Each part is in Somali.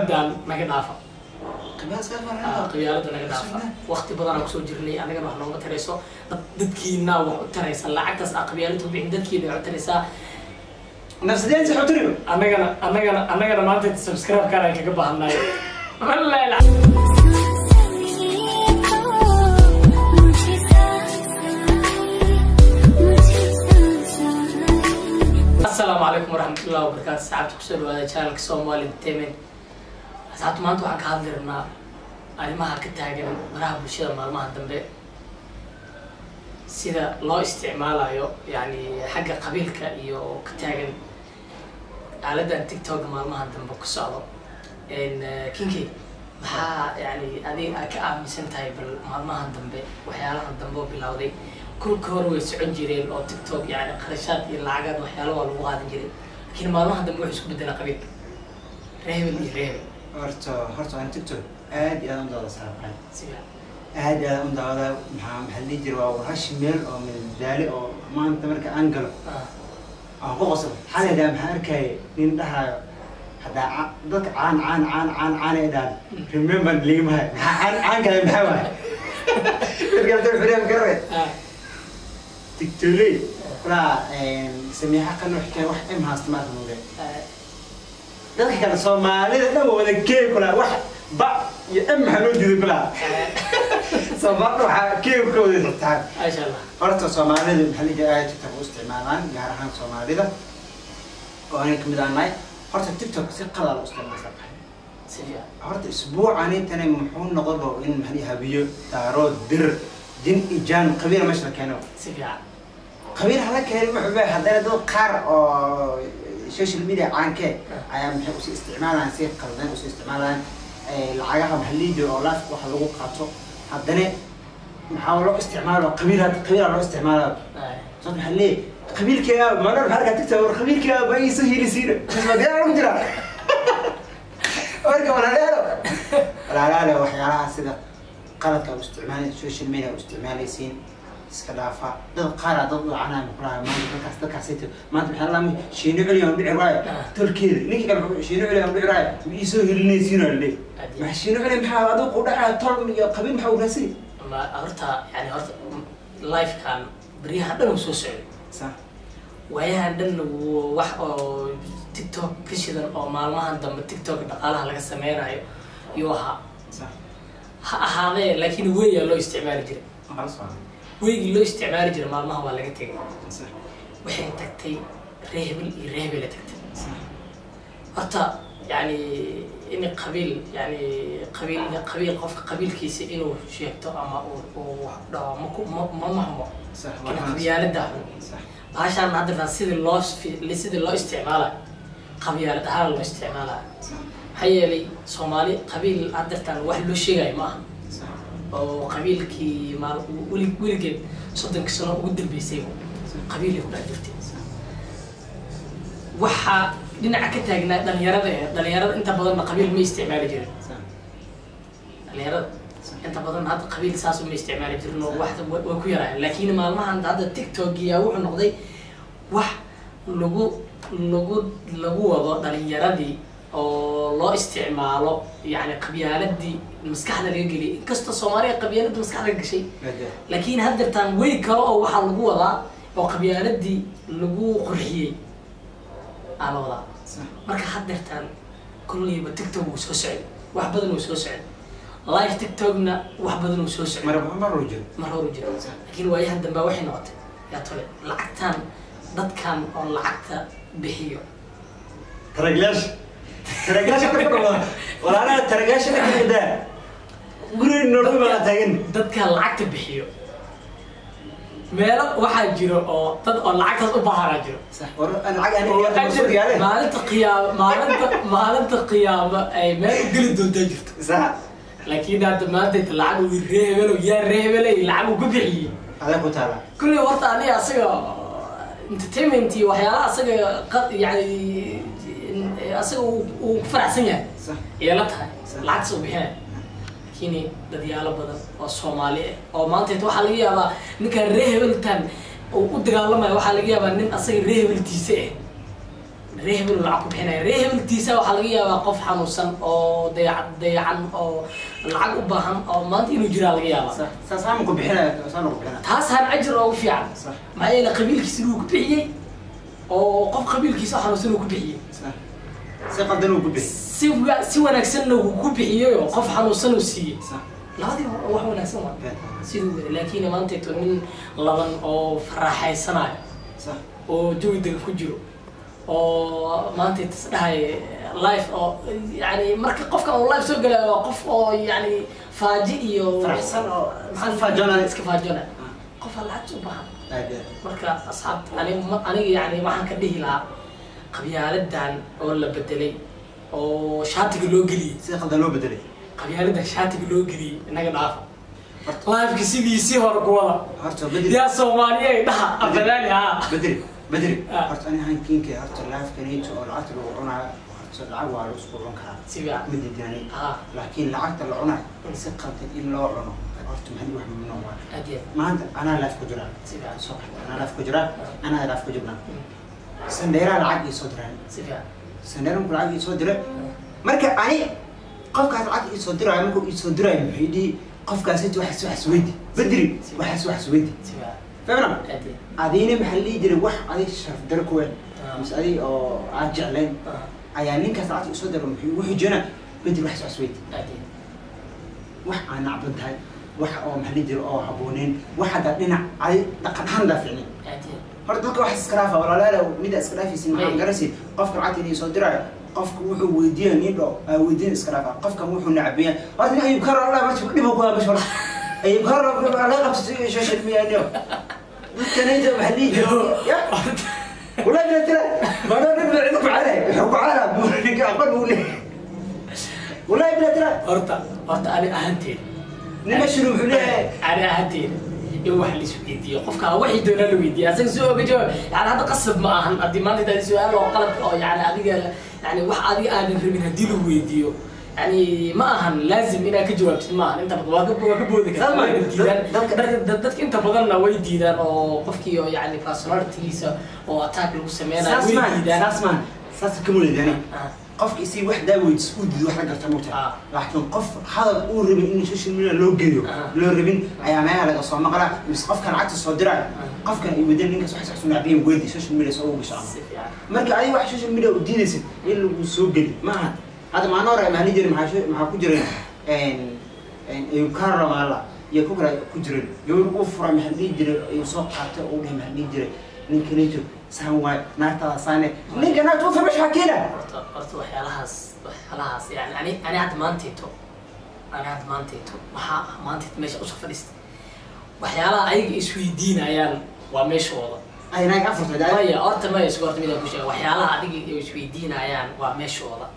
qabyaaladan naga dhaafa qiyaas ka Ah, farxada qabyaalada naga dhaafa waqti badan aan kusoo jirnay anagana wax nooma tarayso dad dadkiina wax u taraysa lacagtaas aa qabyaalada u bixin dadkiina wax u taraysaa nafsadeen sax utiriyo annagana annagana annagana maanta subscribe kaan aan kaga baahannahay wallahi la- asalaamu calaykum waraxmatullahi wabarakaatu saxaabta kusoo dhawaada channelka somali entertainment asxaabta maanta waxaan ka hadli rabnaa arrimaha ka taagan baraha bulshada maalmaha dambe sida loo isticmaalayo yani xagga qabiilka iyo ka taagan aaladan tiktok maalmaha dambe ku socdo n kinki maxaa yani adiga aad ka aaminsan tahay bal maalmahan dambe waxyaalahan dambe oo bilowday kulka hore way socon jireen oo tiktok yani qarashaad iyo lacagaad waxyaalo waa lagu qaadan jiray laakiin maalmaha dambe wuxuu isku bedelaa qabiilka reebel iyo reebel horta horta aan tiktok aad iyo aad u daawada saabxay siga aad iyo aad u daawada maxaa maxaa la dhihi jiray waa warash meel oo madadaali oo maanta marka aan galo ah, aan ku qoslo xalaydaa maxaa arkaya nin dhahayo haddaa ca- dadka caan caan caan caan caan ay dhahan remember ligimahay maxaa caan caan kale maxaa waay dadka dad xuriyam garay ah, tiktoley walaa sameexa qano xikaya wax im haasta maarka muge ah, dadka kale soomaalida dhan waa wada keeg kulaa wax ba iyo im maxaa loo diiday kulaa ah, soomaalida waxaa keeg ka wada xirtaan maasha allah horta soomaalida maxaa la jira tiktok u isticmaalaan gaar ahaan soomaalida oo anay kamid aan nahay horta tiktok si qalal u isticmaalsan si fiican horta isbuucani tani muxuu noqodo in maxaa la habiyo daarood dir jin ijaan qabiil meesha la keeno si fiican qabiil hala keenin wuxuu leeyahay haddana dad qaar oo social media caankee ayaa maxay usi isticmaalayaan si qaldan usi isticmaalayaan lacagaha maxaa la jiro oo life waxa lagu qaato haddana maxaa loo isticmaalo qabiil qabiila loo isticmaalayo ah, صوت محلي قبيل كياب ما نعرف حركة تكتب قبيل كياب أي سهل يصير بس ما قال لهم جرا أرجع ولا لا لا لا لا وحياة سيدا قالت أو استعمال السوشيال ميديا واستعمال يسين اسكلافا ضد قارة ضد عنا مقرا ما ذكرت ذكر سيتو ما أنت بحال الله شينو عليهم بيع راي تركي نيجي كان شينو عليهم بيع راي يسوي اللي يسيروا اللي ما شينو عليهم بحال هذا قودا طول قبيل محاول نسي ma horta yani horta lifekan beryahan dhan uu soo socday صح waayahan dhan wuu wax oo tiktok ka shidan oo maalmahan dambe tiktok dhaqaalaha laga sameynayo yuu ahaa صح ha ahaadee laakiin weyaa loo isticmaali jiray خلاص weygii loo isticmaali jiray maalmaha waa laga tegay صح waxay tagtay reebel iyo reebela tagtay صح horta yani in qabiil yani qabiil qabiil qofka qabiilkiisa inuu sheegto ama uu uu wax dhaho ma ku ma ma mahmo صح in qabyaalada صح baashaan hadda sidii loo fi- sidii loo isticmaalayo qabyaalad ahaan loo isticmaalayo صح maxaa yeelay soomaali qabiil haddeertaan wax loo sheegayo ma aha صح oo qabiilkii maal weli weligeed soddonka sano ugu dambeysay qabiilay ku dhex jirtay waxaa dhinaca ka taagnaa dhalinyarada ee dhalinyarada inta badanna qabiil ma isticmaali jirin صح dhalinyarada inta badan hadda qabiil saas uma isticmaali jirin oo wax way ku yaraayeen laakiin maalmahan hadda tiktok yaa wuxuu noqday wax lagu lagu lagu wado dhalinyaradii oo loo isticmaalo yani qabyaaladii maskaxda laga geliyay inkastoo soomaaliya qabyaalada maskaxda ka gashay بدأ laakiin haddeertaan way kale oo waxaa lagu wadaa oo qabyaaladii lagu qurxiyey aa la wadaa صح marka haddeertaan kolleyba tiktok wuu soo socday wax badan wuu soo socday live tiktokna wax badan wuu soo socday مرة مرة رجل mar horu jira laakiin waayahan dambe waxay noqotay yaa tole lacagtan dadkan oo lacagta bixiyo ترقلاش ترقلاش كفر ولا أنا ترقلاش أنا كده قولي إنه ما تاجن dadkan lacagta bixiyo meelo waxaa jiro oo dad oo lacagtaas u baharaa jiro صح ور- أنا عاقل oo أنا ajir مسؤول عليه maalinta qiyaamo maalinta maalinta qiyaamo ay meel u geli doontaa jirto صح laakiin hadda maanta inta lacag uu reebelo yaa reebelay lacag uu ku bixiyey هذا كنت هذا kulli horta aniga asaga entertainment iyo waxyaalaha asaga qa- yani asaga uu uu ku faraxsan yahay صح ayay la tahay Sax. lacagtas uu bixinaya laakiin dadyaalo badan oo soomaali ah oo maanta inta waxaa laga yaabaa ninkan ree hebeltan uu u dagaalamaya waxaa laga yaabaa nin asaga ree hebeltiisa ah ree hebel lacag ku bixinaya ree hebeltiisa waxaa laga yaabaa qof xanuunsan oo dayacan dayacan oo lacag u baahan oo maanta inuu jiraa laga yaabaa sax saas ama ku bixinaya saana ku bixinaya taasaan ajir oogu fiican sax maxaa yeele qabiilkiisa inuu ku bixiyey oo qof qabiilkiisa xanuunsan uu ku bixiyey sax si qaldan uu ku bixi si wa- si wanaagsanna uu ku bixiyey oo qof xanuunsan uu siiyey sax labadii hore wax wanaagsan waa been siduu weli laakiin maantayto nin laban oo faraaxaysanayo sax oo jawi degan ku jiro oo maanta isdhahay life oo yani marka qofka uu life soo galayo waa qof oo yani faaji iyo Faraxsan oo maxaa iska faajoonaya. iska faajoonaya qof aan lacagta u baahan aad iyo marka asxaabta aniga ma- aniga yani waxaan ka dhihi lahaa qabyaaladan oo la bedelay oo shaatiga loo geliyey si qaldan loo bedelay qabyaaladan shaatiga loo geliyey inaga dhaafa lifeka sidiisii hore kuwada horta bedel yaa soomaaliya dhaha abadaali haa bedel bedel Ah. horta ani hankiinka horta laafkanayto oo lacagta lagu cunaayo horta lacag waa lagu isku cun karaa si fiican ma diidaani haa laakiin lacagta la cunayo si qaldan in loo cuno horta maxay wax mamnuuc waa aad iyo maanta anaa laaf ku jiraa si fiican soo qor anaa laaf ku jiraa anaa laaf ku jirnaa sandheeraa lacag ii soo diraan si fiican sandheeranku lacag ii soo diray marka ani qofkaas lacag ii soo diraayo markuu ii soo diraayo muxuu dhihi qofkaas inta waxaas waxaas weydi bedri waxaas waxaas weydi si fiican fahmna aad iyo adiina maxaa la dhihi jiray wax adig sharaf daro ku weyn Ah. mise adig oo aan jeclayn ah, ayaa ninkaas lacagta isoo diro muxuu ugu xijona bedri waxaas waxaas weydi aad iyo wax aan nacban tahay wax oo maxaa la dhihi jiray oo habbooneyn wax hadda dhinac adi dhaqan ahaan daa ficnin aad iyo horta dadka wax iska dhaafa walaalayaal mida iska dhaafaysin maxaan May. garasi qofka lacagta inay soo diraayo qofka wuxuu weydiinaya nin dho aa weydiin iska dhaafa qofkan wuxuu nacabiya horta nin ayub karo allah marti dhibo ku habash horta ayub karo laga qabsatay social media niyo dadkanayta maxaa la dhihi jiray ya والله لا ترى ما انا نبدا عندكم عليه يحكوا على ninka aqoon uu leeyahay والله لا ترى horta horta ani ahaanteeda nima shuru wuxuu leeyahay ani ahaanteeda in wax la isweydiiyo qofka waxay doonaa la weydiiya asaga soo oga jawaab yani hadda qasab ma ahan haddii maanta intaad su-aal oo qalad oo yani adiga yani wax adiga aadan rabin haddii lagu weydiiyo yani ma ahan laazim inaad ka jawaabtid ma ahan inta badan waa ka waa ka boodi kartaa Salman, wayna diidaan dadka- Dad- dad- dadka inta badanna way diidaan oo qofkii oo yani personalitygiisa oo attack lagu sameynayo saas way maan diidaan saas maan saas kama leedani Ah, qofka isii wax daaweydis uu diido wax la garta mugta Ah. laakiin qof hadal uu rabin in social media loo geliyo Ah. loo rabin ayaa meelaha laga soo maqlaa mise qofkan lacagta soo diraayo qofkan ay wadeen ninkaas wax sax sunaabiyan weydii social media soo ugu gashaa si fiican marka adiga wax social media u diidaysid in lagu soo geli maaha hadda maalin hore maani jirin maxaa soo- maxaa ku jiran ayuu kaarlo maala iyo ku kale ku jiran gabar uu fura maxaa la dhihi jiray ayuu soo qaatay uu dhahay maxaa la dhihi jiray ninka ninka saan waay naagtaada saane ninka naagta u fura meesha keena horta horta waxyaalahaas waxyaalahaas yani ani ani hadda maantayto ani hadda maantayto maxaa ah maantayto meesha usoo fadhiistay waxyaalaha ayaga isweydiinayaan waa meeshooda ay naag afurtay daa maya horta maya isku horta midaan ku sheega waxyaalaha adiga ay isweydiinayaan waa meeshooda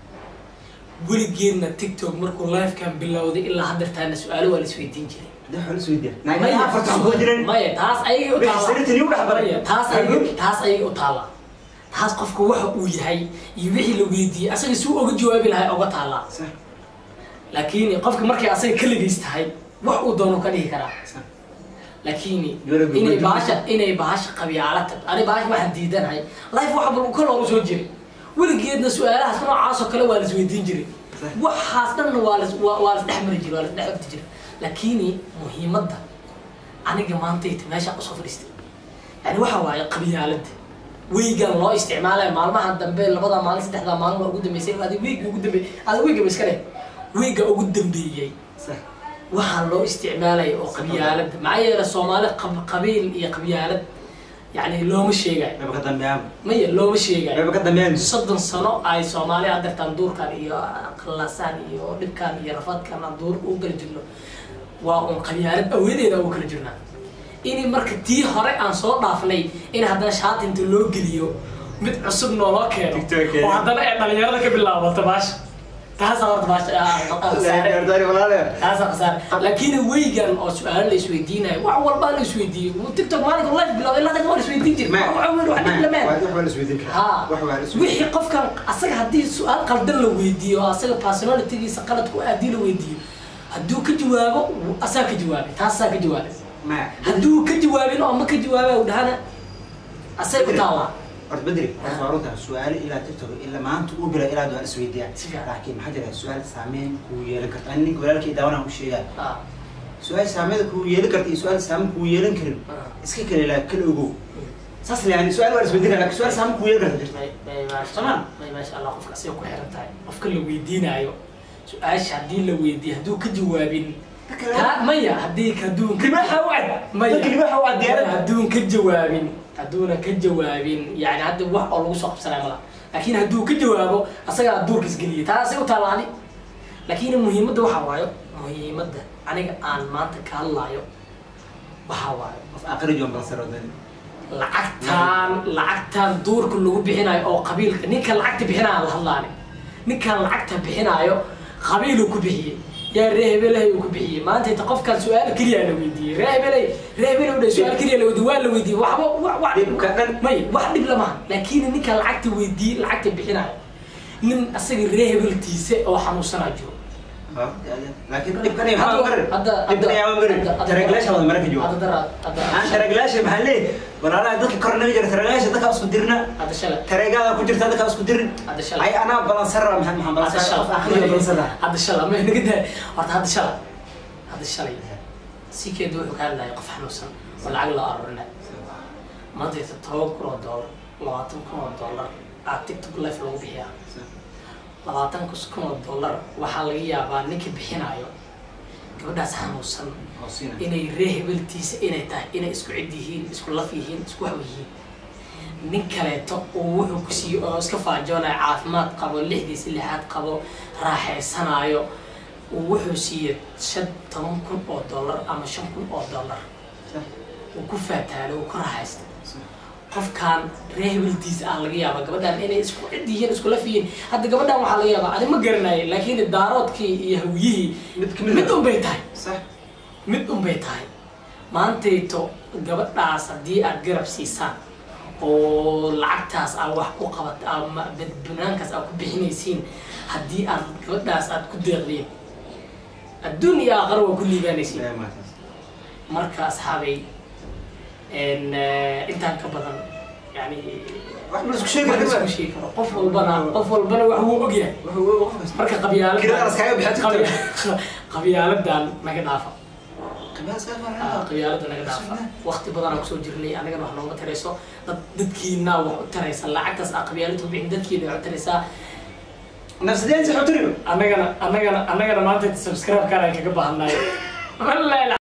weligeedna tiktok markuu livekan bilowday ilaa haddeertaana su-aalo waa la isweydiin jiray da xoolo soo diya naag Maya, afurta ku jiran maya taas ayay u taala Sariirtan igu dhex baray. Maya, taas ayay taas ayay u taala taas qofka waxa uu yahay iyo wixii la weydiiyey asaga si uu oga jawaabi lahay oga taala Sax, laakiin qofka markay asaga kaligiis tahay wax uu doono ka dhihi karaa sax. laakiin Yaraga inay weydiin. bahasha inay bahasha qabyaala tag ani bahasha waxaan diidanahay life waxa bal ka loogu soo jiray weligeedna su-aalahaas noocaas oo kale waa la isweydiin jiray Sax. waxaas dhanna waa las waa waa las dhex mari jiray waa las dhex ogti jiray laakiin muhiimadda aniga maantayta meeshaan usoo fadhiistay yani waxa waaye qabyaalada weygan loo isticmaalaya maalmaha dambe labada maalin saddexda maalin waa ugu dambeysay adi weyga ugu dambeeyey adi weyga ba iska leh weyga ugu dambeeyey Sax. waxaa loo isticmaalaya oo qabyaalad maxaa yeele soomaali qab- qabiil iyo qabyaalad yani looma sheegayo Maba ka dambeeyaan. maya looma sheegayo Maba ka dambeeyaan. soddon sano ay soomaali adeertaan duurkan iyo qallasaan iyo dhibkan iyo rafaadkan aan duurka u kala jirno waa un qabyaalad awadeeda ugu kala jirnaa in marka tii hore aan soo dhaafnay in haddana shaatinta loo geliyo mid cusub nooloo keeno TikTok. oo haddana ay dhalinyarada ka bilaabato baasha taasaa horta baasha ah, khasaare. Gaardari walaale. taasaa khasaare laakiin weygan oo su-aalo la isweydiinayo wax walbaa la isweydiiyo tiktok maalinka live bilowday ilaa dadka waa la isweydiin jiri Ma- wax weyn wax dhib ma- lameen wax waa la isweydiin karaa. ha Wax waa la isweydiin wixii qofkan asaga haddii su-aal qaldan la weydiiyo oo asaga personalitygiisa qaladku haddii la weydiiyo hadduu ka jawaabo asaga ka jawaabay taasaa ka jawaabay Ma- hadduu ka jawaabin oo ma ka jawaaba u dhahana asaga u taala horta bedri horta waa runta su-aalo ilaa tiktok ilaa maanta uu bila ilaa waan isweydiiyaa Si fiican. laakiin maxaa jira su-aal saameyn kuu yeelan karta ani ninka walaalkay daawanaan u sheegaa ah su-aal saameyn kuu yeelan karta iyo su-aal saameyn kuu yeelan karin ah iska kale ilaa kala ogow saas le yani su-aal waan isweydiinaa laakiin su-aal saameyn kuu yeelan karta jirta may may maasha Samaan. may maasha allah qofka asiga ku xiran tahay qofka la weydiinaayo su-aasha haddii la weydiiyo hadduu ka jawaabin taa maya haddii hadduu libaaxa u cad maya dadka libaaxa u cad maya diyaaradda hadduun ka jawaabin hadduuna ka jawaabin yani hadda wax oo lagu soo qabsanaya mala laakiin hadduu ka jawaabo asagaa duurka isgeliyay taasi u taalaani laakiin muhiimadda waxaa waayo muhiimadda aniga aan maanta ka hadlaayo waxaa waayo qof aqri joon balsarodan lacagtaan lacagtaan duurka lagu bixinayo oo qabiilka ninka lacagta bixinaya la hadlaani ninkan lacagta bixinaayo qabiiluu ku bixiyey yaa ree hebelahay uu ku bixiyey maanta inta qofkaan su-aal keliya la weydiiyey ree hebelay ree hebel u dhay su-aal keliya la weydiiyey waa la weydiiyey waxba wa- wa- Dhibka dhan. may wax dhib lama laakiin ninka lacagta weydiiyey lacagta bixinaayo nin asaga ree hebeltiisa oo xanuunsanaa jiro laakiin dhibkan iyo maxaa garin dhibkan ayaa garin taraglaasha wada maraka jooga hadda dara hadda aan taraglaasha maxaa leeyahay walaalaha dadka kor naga jira taraglaasha dadka isku dirna hadda shalay tareegada ku jirta dadka isku dirin Hadda shalay. ay anaa balansara maxaa maxaa hadda balansara qof aqriga shalay balansara hadda shalay ma naga daa horta hadda shalay hadda shalay si keedu wuxuu ka hadlaya qof xanuunsan oo lacag loo arurinay maanta inta toban kun oo doolar labaatan kun oo doolar aa tiktok life lagu bixiyaa labaatan kun oo doolar waxaa laga yaabaa ninka bixinaayo gabadhaas xanuunsan oo siina inay ree hebeltiisa inay tahay inay isku cid yihiin isku laf yihiin isku wax yihiin nin kaleeto uu wuxuu ku siiyo oo iska faajoonayo caafimaad qabo lixdiisa lixaad qabo raaxaysanaayo uu wuxuu siiye shan toban kun oo dollar ama shan kun oo dollar uu ku faataalo uu ku raaxaysta qofkaan ree hebeltiisa ah laga yaaba gabadhan inay isku cid yihiin isku laf yihiin hadda gabadhan waxaa laga yaabaa ani ma garanayo laakiin daaroodkii iyo hawyihii mid kamid mid un bay tahay sax mid un bay tahay maantayto gabadhaas haddii aad garab siisaan oo lacagtaas aad wax ku qabat ama banaankaas aad ku bixinaysiin haddii aad gabadhaas aad ku deeqdeen adduun iyo aakhara waa ku liibaanaysiin marka asxaabay n intaan ka badan yani wax ma isku sheegi wax kartaa isku sheegi karo qof walbana qof walbana wax wuu ogyahay marka qabyaalad Kiradaas kaaga bixin qabyaaladan naga dhaafa qiyaas ka Ah, faran qabyaalada naga dhaafa waqti badanaa kusoo jirnay anagana wax nooma tarayso dad dadkiina wax u taraysa lacagtaas aa qabyaalada u bixin dadkiina wax u taraysaa nafsadeen si xuturiyo annagana annagana annagana maanta subscribe kaan kaga baahannayo wallahi